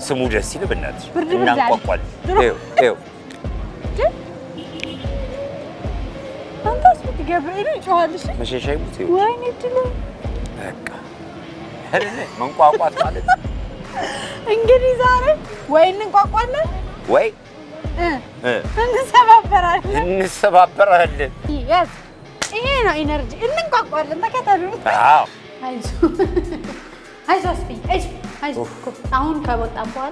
ስሙ ደስ ይል ብናትሽ ብርድ ብርድ አለ። እናንቋቋል። ድሮ- ይኸው ይኸው አንተ ስት ገብርኤል ይጮሃል። እሺ መሸሻ ይሙት ይኸው ወይኔ ድሎ በቃ አይደለ መንቋቋት ማለት ነው። እንግዲህ ዛሬ ወይ እንቋቋለን ወይ እ እ እንሰባበራለን። እንሰባበራለን። ያዝ ይሄ ነው ኢነርጂ። እንቋቋለን። ተከተሉ። አዎ አይዞ አይዞ አስፍዬ አይዞ አይዞ። አሁን ከወጣን በኋላ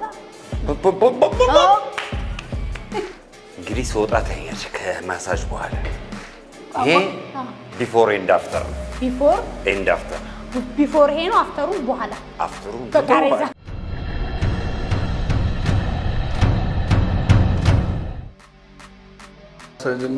እንግዲህ ስወጣ ታያለሽ ከማሳጅ በኋላ ይሄ ቢፎር ኤንድ አፍተር ነው። ቢፎር ኤንድ አፍተር ቢፎር ይሄ ነው አፍተሩ በኋላ አፍተሩ በቃሬዛ ሳጅና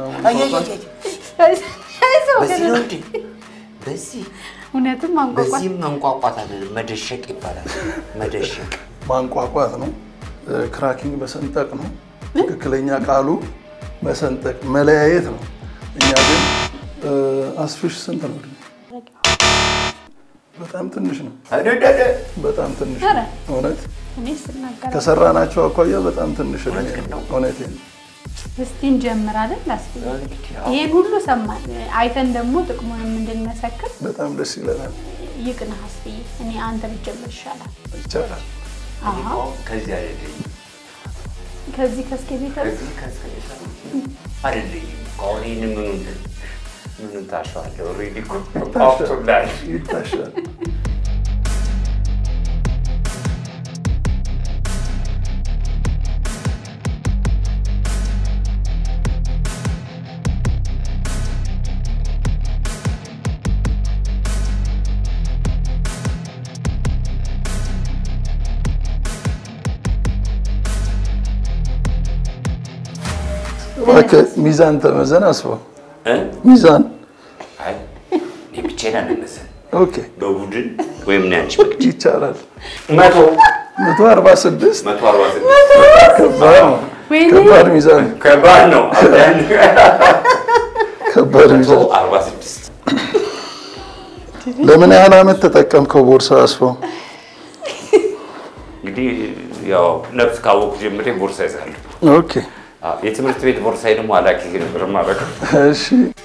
አይዞ በዚህ ነው እንዴ? በዚህ እውነትም ማንቋቋት በዚህም መንቋቋት አለ መደሸቅ ይባላል። መደሸቅ ማንቋቋት ነው። ክራኪንግ መሰንጠቅ ነው። ትክክለኛ ቃሉ መሰንጠቅ መለያየት ነው። እኛ ግን እ፣ አስፍሽ ስንት ነው? እድሜ? በጣም ትንሽ ነው። አደደደ በጣም ትንሽ ኧረ ነው። እውነት እኔ ስናገር ከሰራናቸው አኳያ በጣም ትንሽ እድሜ እውነት ነው። ነው። እውነቴን ነው። እስቲ እንጀምራለን። ላስብ ይሄን ሁሉ ሰማን አይተን ደግሞ ጥቅሙንም እንድንመሰክር በጣም ደስ ይለናል። ይቅናህ አስፍዬ። እኔ አንተ ብትጀምር ይሻላል። ይቻላል። አዎ ከዚህ አይደለኝም ከዚህ ከስኬ ቤት ከዚህ ከዚህ አይደለኝም። ከአሁን ይህን ምኑን ምኑን ታሸዋለህ? ኦልሬዲ እኮ አውጥቶልሃል። ይታሻል። እባክህ ሚዛን ተመዘን አስበው። እ? ሚዛን አይ እኔ ብቻዬን አልነሳም። ኦኬ፣ በቡድን ወይም እኔ አንቺ በግድ ይቻላል። መቶ መቶ አርባ ስድስት መቶ አርባ ስድስት ከባድ ነው። ወይኔ ከባድ ሚዛን ነው። ከባድ ነው። አብዳን ከባድ መቶ ሚዛን አርባ ስድስት ለምን ያህል ዓመት ተጠቀምከው ቦርሳ አስበው? እንግዲህ ያው ነፍስ ካወቁ ጀምሬ ቦርሳ ይዛለሁ። ኦኬ አዎ፣ የትምህርት ቤት ቦርሳዬ ደግሞ አላኪ ነበር ማለት ነው። እሺ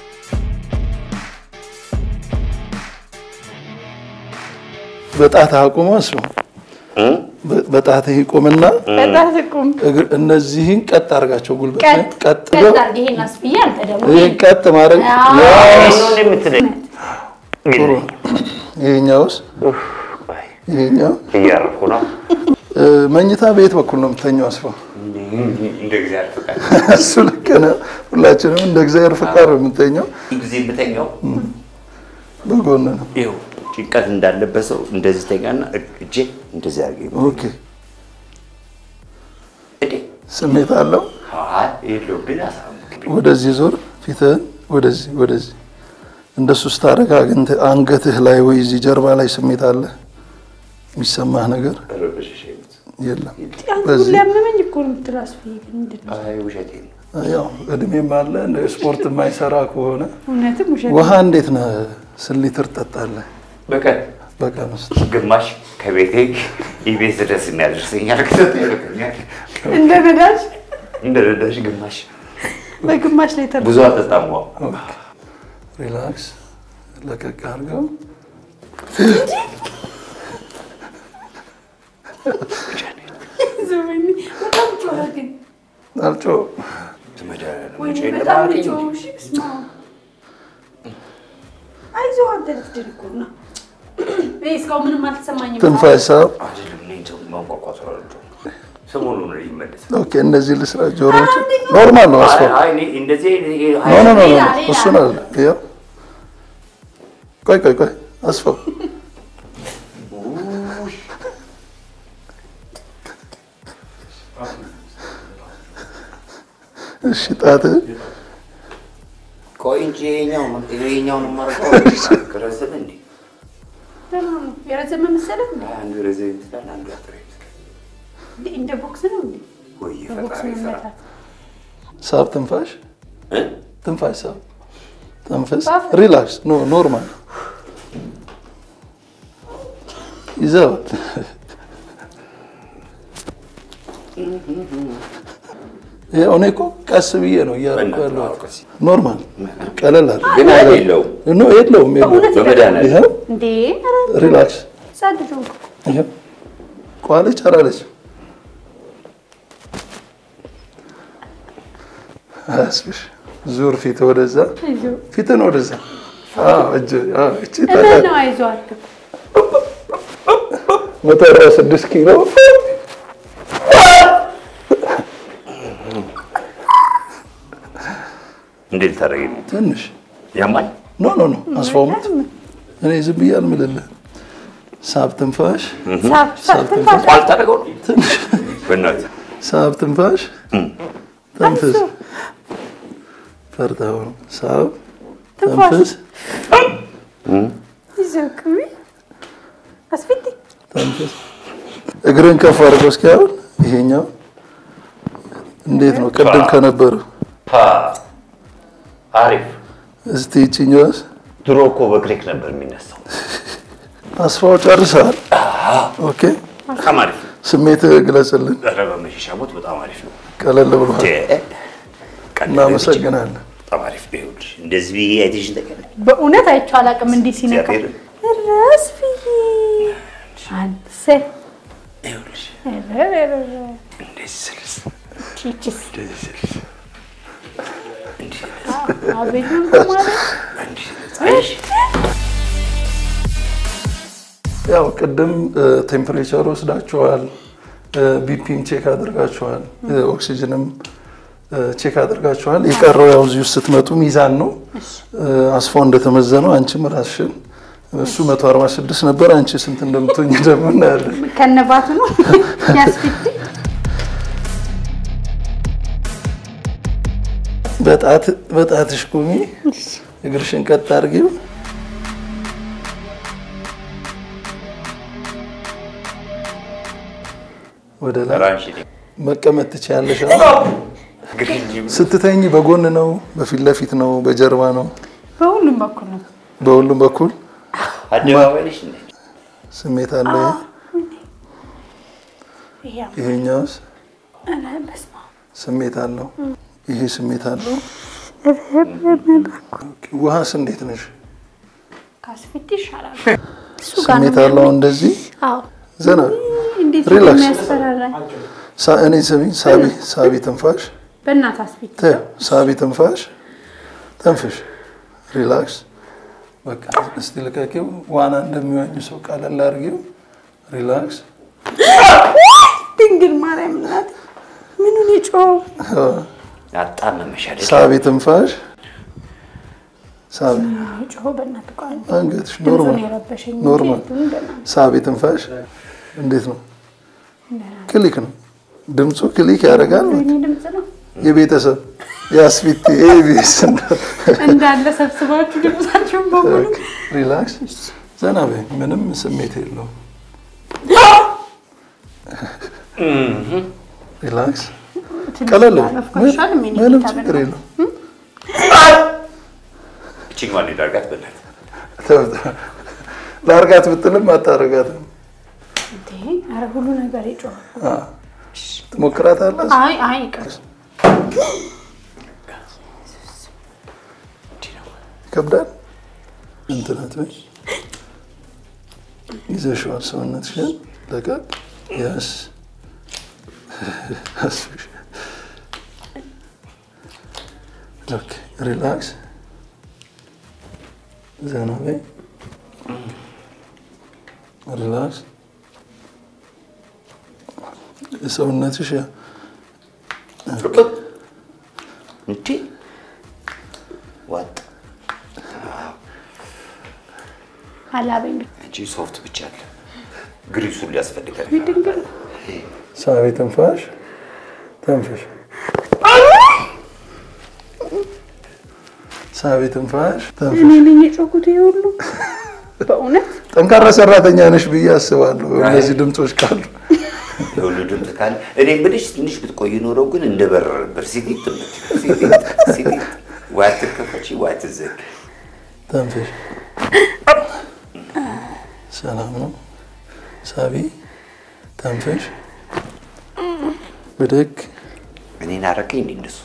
በጣትህ አቁመው አስበው። በ- በጣትህ ይቁምና በጣም ቁም እግር እነዚህን ቀጥ አድርጋቸው። ጉልበት ቀጥ ቀጥ ቀጥ ብለው አድርግ። ይሄን አስፍዬ አንተ ደግሞ ይህን ቀጥ ማድረግ አዎ። ያስ ነው የምትለኝ? ጥሩ። ይሄኛውስ ይሄኛው እያረኩ ነው። እ፣ መኝታ በየት በኩል ነው የምተኛው? አስበው። እንደ እግዚአብሔር ፈቃድ እሱ ልክ ነህ። ሁላችንም እንደ እግዚአብሔር ፈቃድ ነው የምንተኛው። ብዙ ጊዜ የምተኛው በጎን ነው። ይኸው ጭንቀት እንዳለበት ሰው እንደዚህ ተኛና እጄ እንደዚህ አድርጌ ኦኬ እዴ ስሜት አለው። አይ የለውም ግን አሳምኩኝ። ወደዚህ ዞር፣ ፊትህን ወደዚህ ወደዚህ። እንደሱ ስታደርግ አግኝተህ አንገትህ ላይ ወይ እዚህ ጀርባ ላይ ስሜት አለ የሚሰማህ ነገር ረበሸሽ የለም። አንተ በዚህ ሁሌ አመመኝ እኮ ነው የምትለው አስፍዬ። ግን ምንድን ነው አይ ውሸቴን ነው። ያው እድሜም አለ እንደ ስፖርት የማይሰራ ከሆነ እውነትም ውሸት ውሃ እንዴት ነህ? ስንት ሊትር ትጠጣለህ በቀን በቀን ውስጥ? ግማሽ ከቤቴ ኢቤስ ድረስ የሚያደርሰኛል። ክሰት ይልከኛል። እንደ ነዳጅ እንደ ረዳሽ ግማሽ በግማሽ ላይ ተር ብዙ አልጠጣም። ዋው ኦኬ። ሪላክስ፣ ለቀቅ አድርገው። ዘመኒ በጣም ጮኸ ግን አልጮህም። ወይኔ በጣም ነው ጮኸው። እሺ በስመ አብ አይዞህ አንተ ልትደርቁ ነው። እኔ እስካሁን ምንም አልተሰማኝም። ትንፋሽ ሳብ። አይደለም እኔ ሰው ማንቋቋት አልወደውም። ሰሞኑን ነው ይመለሳል። ኦኬ፣ እንደዚህ ልስራ። ጆሮዎች ኖርማል ነው። አስፋ አይ እኔ እንደዚህ ኖ ኖ ኖ ኖ፣ ሌላ፣ ሌላ። እሱን አለ። ይኸው ቆይ ቆይ ቆይ፣ አስፋው እሺ፣ ጣትህ ቆይ እንጂ ይኸኛው ይኸኛውን የማደርገው ረዘመ እንዴ? ደህና ነው። የረዘመ መሰለህ እንዴ? አንዱ ረዘመ ይመስላል፣ አንዱ አጠረ ይመስላል። እንዴ እንደ ቦክስ ነው እንዴ? ወይ በቦክስ ፈጣሪ ስራ መመታት ሳብ፣ ትንፋሽ እ? ትንፋሽ ሳብ፣ ተንፈስ፣ ባፍ። ሪላክስ። ኖ ኖርማል ይዘዋል። ይኸው እኔ እኮ ቀስ ብዬ ነው እያደረኩ በእናትህ ያለሁት። አዎ፣ ቀስ ኖርማል ቀለል አለ ግን የለውም ኖ የለውም የለውም። በመድኃኒዓለም ይኸው እንዴ ሪላክስ ጸድጆ ይኸው ቋለች አላለች አያስብሽ ዙር ፊት ወደዛ ፊትን ወደዛ አዎ፣ እጅ አዎ፣ እቺ እመን ታዲያ ነው አይዞህ አትበል። መቶ አርባ ስድስት ኪሎ እንዴት ልታደርጊ ነው? ትንሽ ያማል ኖ ኖ ኖ አስፋውሙት እኔ ዝም ብዬ አልምልልህ ሳብ ትንፋሽ ሳብ ሳብ ትንፋሽ ቋል ታደርገው ነው በእናትህ ሳብ ትንፋሽ ተንፍስ ፈርተኸው ነው ሳብ ተንፍስ ይዘው ቅቢ አስፊት ተንፍስ እግርን ከፍ አድርገው እስኪ አሁን ይሄኛው እንዴት ነው ቅድም ከነበረው ፓ አሪፍ እስቲ ይችኛዋስ ድሮ እኮ በክሊክ ነበር የሚነሳው አስፋው ጨርሰሃል ኦኬ በጣም አሪፍ ነው ስሜት ግለጽልን ኧረ በመሸሻ ሞት በጣም አሪፍ ነው ቀለል ብሏል ቀለል እናመሰግናለን በጣም አሪፍ ነው ይኸውልሽ እንደዚህ ብዬ አይተሽን ተቀለ በእውነት አይቼው አላውቅም እንዲህ ሲነካ እግዚአብሔር ራስ ብዬ አንተ ይኸውልሽ እንደዚህ ስልስ ቺቺስ እንደዚህ ስልስ እንዲህ አቤት ምን ማለት እንዲህ ስልስ አይሽ ያው ቅድም ቴምፕሬቸር ወስዳችኋል፣ ቢፒም ቼክ አድርጋችኋል፣ ኦክሲጅንም ቼክ አድርጋችኋል። የቀረው ያው እዚህ ውስጥ ስትመጡ ሚዛን ነው። አስፋው እንደተመዘነው አንቺም ራስሽን እሱ 146 ነበር፣ አንቺ ስንት እንደምትሆኝ ደግሞ እናያለን። ከነባቱ ነው ያስፊት በጣት በጣትሽ ቁሚ፣ እግርሽን ቀጥ አድርጊው። ወደ ላይ ራንሽ መቀመጥ ትችያለሽ። አሁን ስትተኝ በጎን ነው፣ በፊት ለፊት ነው፣ በጀርባ ነው፣ በሁሉም በኩል ነው። በሁሉም በኩል አደባባይ ነሽ እንዴ ስሜት አለ። ይሄ ይሄኛውስ አለ በስመ አብ ስሜት አለው። ይሄ ስሜት አለው። ውሃስ እንዴት ነሽ? ካስፊት ይሻላል። እሱ ጋር ስሜት ነው አለው። እንደዚህ አዎ ዘና እንዴት ሪላክስ። የሚያስፈራራኝ ሳ- እኔ ስሚ፣ ሳቢ ሳቢ ትንፋሽ፣ በእናት አስፊት ተይው፣ ሳቢ ትንፋሽ፣ ተንፍሽ፣ ሪላክስ። በቃ እስቲ ልቀቂው። ዋና እንደሚዋኝ ሰው ቀለል አድርጊው። ሪላክስ። ድንግል ማርያም እናት ምኑን የጮኸው አጣመመሽ አይደል ሳቢ ትንፋሽ፣ ሳቢ የጮኸው በእናት ቋን አንገትሽ ድምፁን ኖርማል የረበሸኝ እንጂ ኖርማል። ድምፁን በእናትህ ሳቢ ትንፋሽ እንዴት ነው? ክሊክ ነው ድምፁ፣ ክሊክ ያደርጋል። የእኔ ድምፅ ነው የቤተሰብ የአስፊት ኤቢኤስ እንዳለ ሰብስባችሁ ድምፃችሁን በሙሉ ሪላክስ፣ ዘና በይ። ምንም ስሜት የለውም። ሪላክስ፣ ቀለል በይ። ናፍቆሻል? ምን ምንም ጌታ ችግር በእናትህ። የለውም። እችኛዋን ዳርጋት በእናትህ ለአርጋት ብትልም አታረጋትም። እንዴ! ኧረ ሁሉ ነገር የጮኸው ትሞክራታለህ? አይ አይ ይቅር ይከብዳል። እንትናት በይ ይዘሽዋል። ሰውነትሽን ለቀቅ። ያስ ኦኬ፣ ሪላክስ፣ ዘና በይ። ሪላክስ። ሰውነትሽ ያ እንዴ ዋጥ አላበኝ አንቺ ሶፍት ብቻ አለ ግሪሱን ሊያስፈልጋል ድንግል ሳቢ ትንፋሽ፣ ተንፍሽ። ሳቢ ትንፋሽ፣ ተንፍሽ። እኔ ነኝ የጮኩት ይሄ ሁሉ በእውነት ጠንካራ ሰራተኛ ነሽ ብዬ አስባለሁ። እነዚህ ድምፆች ካሉ የሁሉ ድምፅ ካለ እኔ ብልሽ ትንሽ ብትቆይ ኖረው ግን እንደ በረረ ነበር። ሲቲት ትምህርት ሲቲት ሲቲት ወይ አትከፈቺ ወይ አትዘጊ። ተንፍሽ። ሰላም ነው። ሳቢ ተንፍሽ፣ ብድግ እኔን አረከኝ እንዲ እንደሱ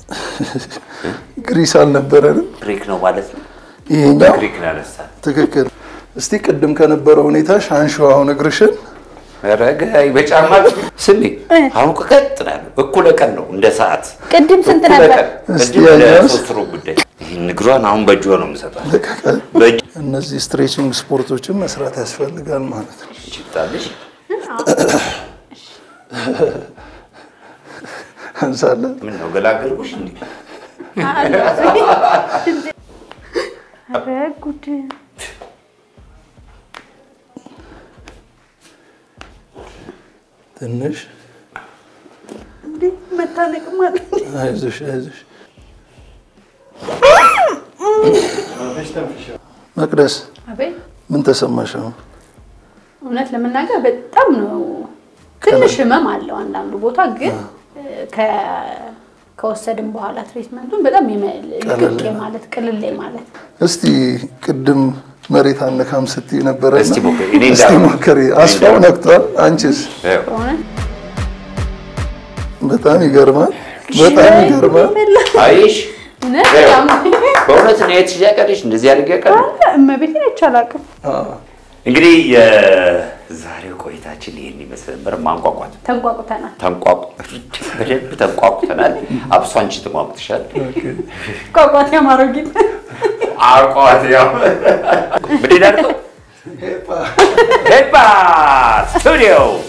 ግሪስ አልነበረንም። ግሪክ ነው ማለት ነው። ይሄኛው በግሪክ ነው ያነሳል። ትክክል። እስቲ ቅድም ከነበረው ሁኔታ ሻንሺው አሁን እግርሽን ረጋይ በጫማ ስሚ። አሁን እኮ ቀጥ ነው ያለው። እኩለ ቀን ነው እንደ ሰዓት ቅድም ስንት እኩለ ነበር? ቀን። እስቲ ቅድም ያኛውስ? ለሶስት ሩብ ጉዳይ ይህን እግሯን አሁን በእጇ ነው የምሰጣት። ልቀቀል። በእጅ እነዚህ ስትሬቺንግ ስፖርቶችን መስራት ያስፈልጋል ማለት ነው። ይችጣልሽ እንሳለን ምን ነው ገላገልኩሽ እንዴ? ኧረ ጉድ! ትንሽ እንዴ መታነቅ ማለት አይዞሽ አይዞሽ። መቅደስ አቤት ምን ተሰማሽ አሁን? እውነት ለመናገር በጣም ነው ትንሽ ህመም አለው አንዳንዱ ቦታ ግን ከ- ከወሰድን በኋላ ትሪትመንቱን በጣም የመ- ልቅቅ ማለት ቅልል ማለት እስቲ ቅድም መሬት አነካም ስትይ ነበረ። እስቲ ሞክሪ። እኔ እስቲ እንዳልኩት። ሞክሪ። አስፋው ነክቷል። አንቺስ? ይኸው። በእውነት በጣም ይገርማል። በጣም ይገርማል። አይሽ እውነት ይኸው። በጣም በእውነት ነው የት ያቀለሽ እንደዚህ አድርጌ ያቀለ እመቤቴን አይቻላቅም አዎ። እንግዲህ የዛሬው ቆይታችን ይህን ይመስል ነበር። ማንቋቋት ተንቋቁተናል። ተንቋቁ በደንብ ተንቋቁተናል። አብሶ አንቺ ተሟቁትሻል። ቋቋት ያማረው ጌጥ አቋት ያው ምንድን ነው ሄፓ ስቱዲዮ